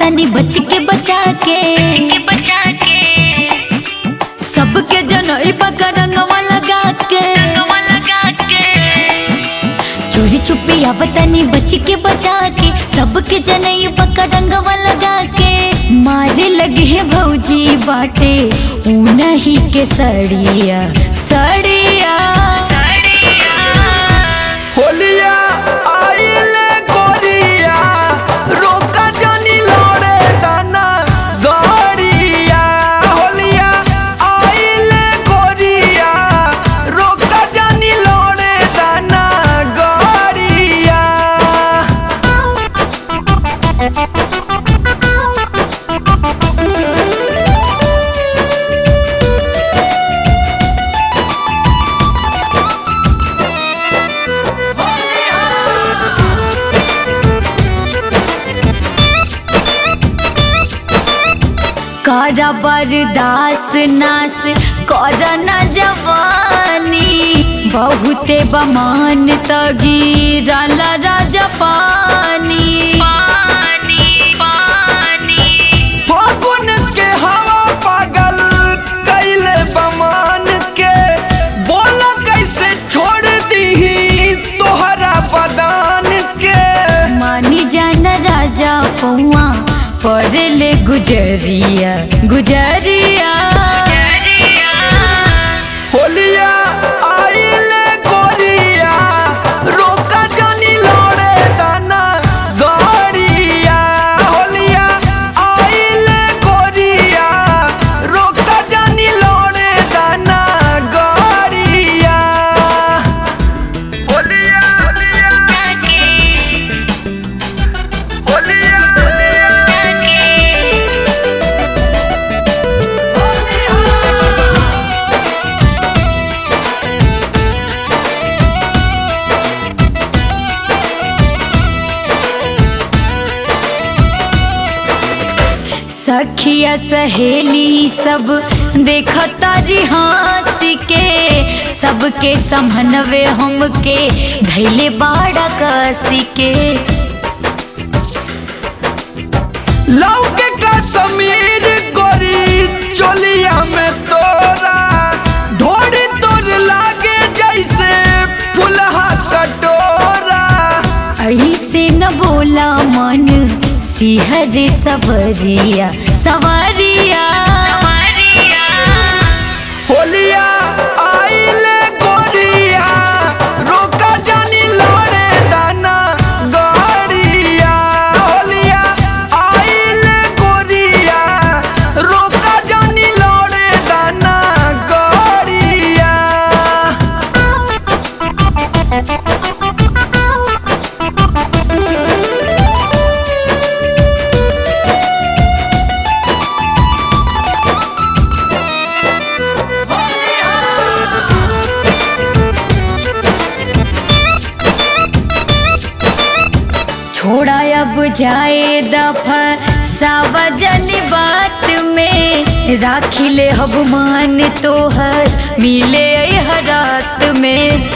तनी बच के बचा के बचा के सबके जनई पका रंगवा लगा के नवा लगा के चोरी छुपी आवतनी बच के बचा के सबके जनई पका रंगवा लगा के मारे लगे है भौजी बाटे ऊनही के सड़िया सड़िया होलिया आइले गोरिया रोका जानी लड़े दाना गड़िया होलिया आइले गोरिया रोका जानी लड़े दाना गड़िया करा बरदास नास कर न जवानी बहुते बमान तगीरल राजा पानी पानी पानी फागुन के हवा पागल कैले बमान के बोला कैसे छोड़ दी तोहरा बदान के मानी जान राजा पौआ पड़ले गुजरिया गुजरिया होलिया आइले गोरिया रोका जानी लड़े दाना गड़िया होलिया आइले गोरिया रोका जानी लड़े दाना गड़िया होलिया होलिया होलिया सखिया सहेली सब देखता रिहासी के सबके समनवे हमके धैले बाड़ा कसी के लौके का समीर गोरी चोलिया में तोरा ढोड़ी तोर लागे जैसे फुलहा कटोरा ऐसे न बोला मन सिहर सवरिया सवरिया होलिया आइले गोरिया रोका जानी लड़े दाना गड़िया होलिया आइले गोरिया रोका जानी लड़े दाना गड़िया छोड़ा अब जाए दफा सावजन बात में राखी ले हब मान तोहर मिले हर रात में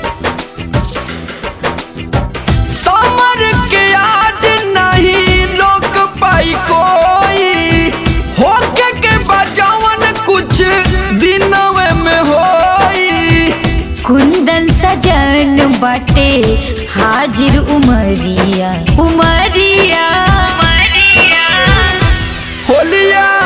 समर के आज नहीं लोक पाई कोई होके के बजावन कुछ दिनवे में होई कुंदन सजन बाटे हाजिर उमरिया उमरिया होलिया